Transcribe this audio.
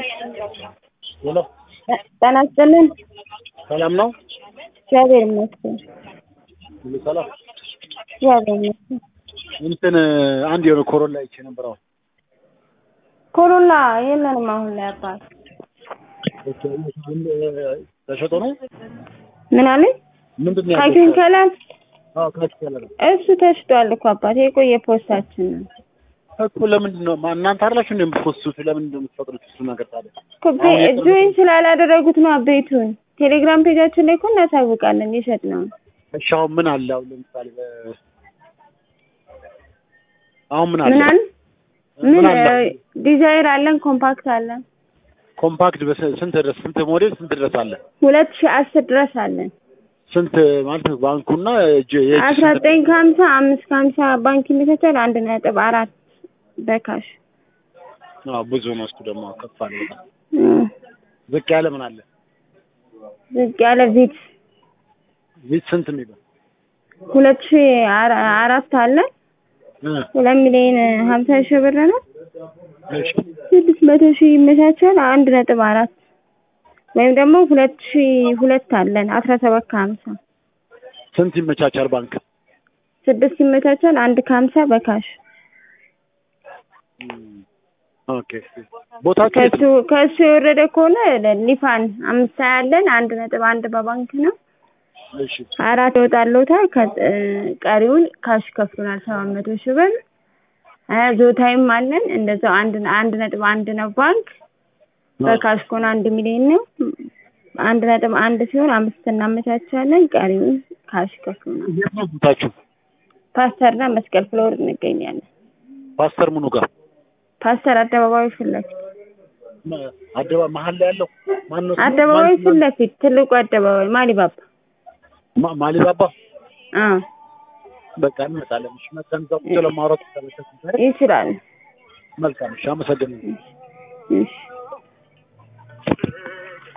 ሄሎ ጤና ይስጥልን። ሰላም ነው? እግዚአብሔር ይመስገን። ሁሉ ሰላም። እግዚአብሔር ይመስገን። እንትን አንድ የሆነ ኮሮላ አይቼ ነበር። አሁን ኮሮላ የለንም አሁን ላይ አባት። ኦኬ፣ ተሸጦ ነው ምን አለኝ? ምንድን ነው ካኪን ከላል አዎ ካች ከለር እሱ ተሽጧል እኮ አባት። የቆየ ፖስታችን ነው እኮ ለምንድን ነው ማ- እናንተ አይደላችሁ እንደ የምትፖስቱት? ለምንድን ነው የምትፈቅዱት? እሱ ነገር ታዲያ እኮ ቤ- ጆይን ስላላደረጉት ነው ቤቱን። ቴሌግራም ፔጃችን ላይ እኮ እናሳውቃለን የሸጥ ነው። እሺ፣ አሁን ምን አለ? አሁን ለምሳሌ በ- አሁን ምን አለ? ምን አለ? ምን ምን አለ? እ፣ ዲዛይር አለን፣ ኮምፓክት አለን፣ ኮምፓክት በስ- ስንት ድረስ ስንት ሞዴል ስንት ድረስ አለ? ሁለት ሺህ አስር ድረስ አለን። ስንት ማለት ባንኩና እጅ የእጅ አስራ ስንት- ዘጠኝ ከሀምሳ አምስት ከሀምሳ ባንክ ይመቻቻል። አንድ ነጥብ አራት በካሽ አዎ ብዙ ነው። እሱ ደግሞ ከፍ አለ በጣም። እ፣ ዝቅ ያለ ምን አለ? ዝቅ ያለ ቪት ቪት ስንት የሚለው ሁለት ሺህ አራ- አራት አለ እ ሁለት ሚሊዮን ሀምሳ ሺህ ብር ነው። እሺ ስድስት መቶ ሺህ ይመቻቻል። አንድ ነጥብ አራት ወይም ደግሞ ሁለት ሺህ ሁለት አለን አስራ ሰባት ከሀምሳ ስንት ይመቻቻል ባንክ? ስድስት ይመቻቻል። አንድ ከሀምሳ በካሽ ኦኬ ቦታችሁ የት ከሱ ከሱ የወረደ ከሆነ ሊፋን አምስት ያለን አንድ ነጥብ አንድ በባንክ ነው። እሺ አራት ይወጣልዎታል። ከ- እ፣ ቀሪውን ካሽ ከፍሉናል ሰባት መቶ ሺህ ብር እ፣ ዞታይም አለን እንደዛው አንድ አንድ ነጥብ አንድ ነው ባንክ በካሽ ከሆነ አንድ ሚሊዮን ነው። አንድ ነጥብ አንድ ሲሆን አምስት እናመቻቻለን። ቀሪውን ካሽ ከፍሉናል። የት ነው ቦታችሁ? ፓስተርና መስቀል ፍሎር እንገኛለን። ፓስተር ምኑ ጋር ፓስተር አደባባዩ ፊት ለፊት መ- አደባ መሀል ላይ ያለው ማን ነው? ስሙ? አደባባዩ ማን- ፊት ለፊት ትልቁ አደባባይ ማሊባባ ማ- ማሊባባ አ በቃ እንመጣለን። እሺ መተን እዛው ቁጭ ለማውራት ተመለስን። ይችላል። መልካም እሺ፣ አመሰግናለሁ። እሺ